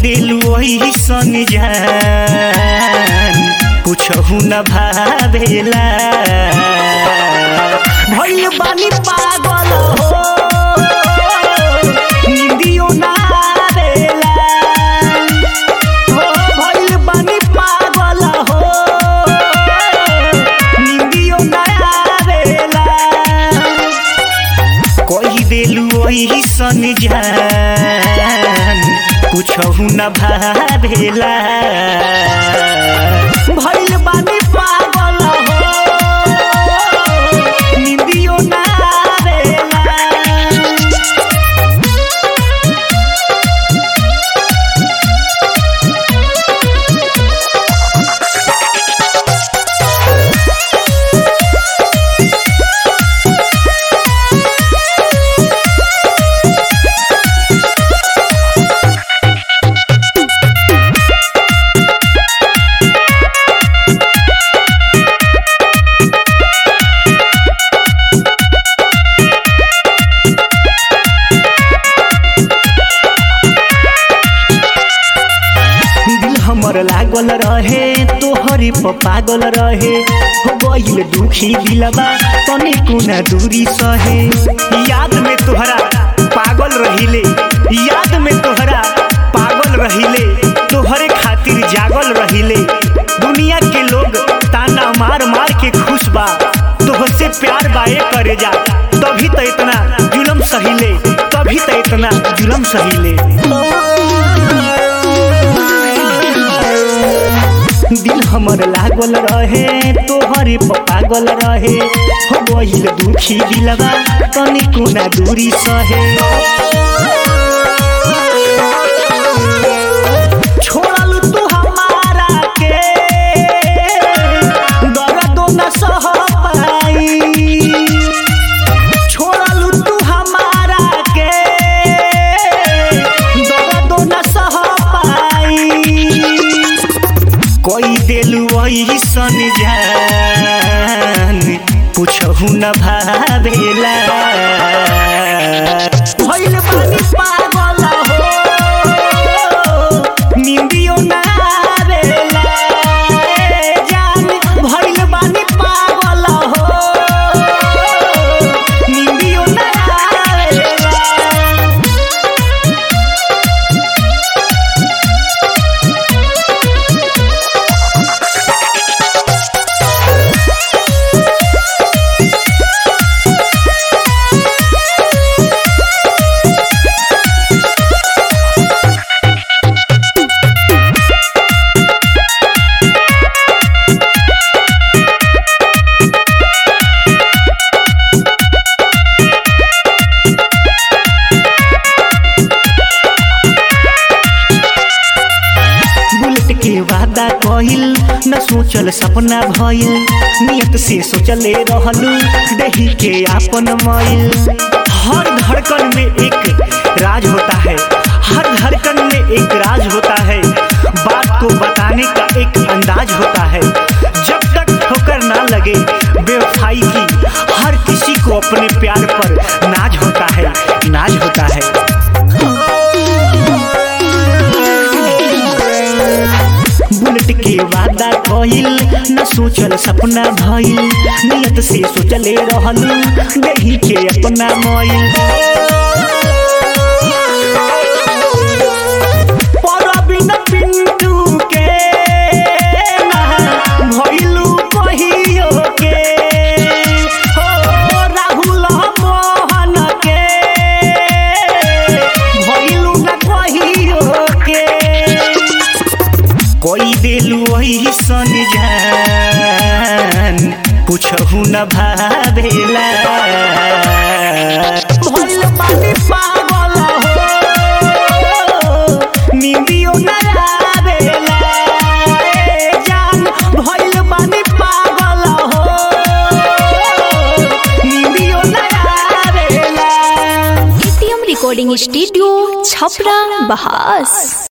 देलू वही सन जान कुछहु न भावेला भइल बानी पागल हो निंदियो ना आवेला हो भइल बानी पागल हो निंदियो ना आवेला कही देलू वही सन जान कुछहु न भावेला भइल बानी पागल हो निंदियो ना आवेला दिल हमर लागल रहे तोहरे प पागल रहे हो गइल दुखी दिलबा तने कोना दूरी सहे याद में तोहरा पागल रहिले याद में तोहरा पागल रहिले तोहरे खातिर जागल रहिले दुनिया के लोग ताना मार मार के खुश बा तोहसे प्यार बाए करे जा तभी तो इतना जुलम सहिले तभी तो इतना जुलम सहिले दिल हमर लागल रहे तोहरे प पागल रहे हो गइल दुखी दिलबा तनी कोना दूरी सहे छोड़ल तू हमारा के दर्द न सह पाई छोड़ल तू हमारा के दर्द न सह पाई कोई देलू वही सन जान कुछहु न भावेला भइल बानी पागल हो निंदियो ना आवेला ए जान भइल बानी पागल हो निंदियो ना आवेला बुलेट के वादा कहिल न सोचल सपना भइल नियत से सोचले रहलू दही के आपन मइल हर धड़कन में एक राज होता है हर धड़कन में एक राज होता है बात को बताने का एक अंदाज होता है जब तक ठोकर ना लगे बेवफाई की हर किसी को अपने प्यार पर नाज होता है नाज होता है बुलेट के वादा कहिल न सोचल सपना भइल नियत से सोचले रहलू दही के अपना मइल परबिन पिंटू के ना भइलू कहियो के हो राहुल मोहन के भइलू न कहियो के कोई देलू वही सन जान कुछहु न भावेला भइल बानी पागल हो निंदियो न आवेला ए जान भइल बानी पागल हो निंदियो न आवेला एटीएम रिकॉर्डिंग स्टूडियो छपरा बहास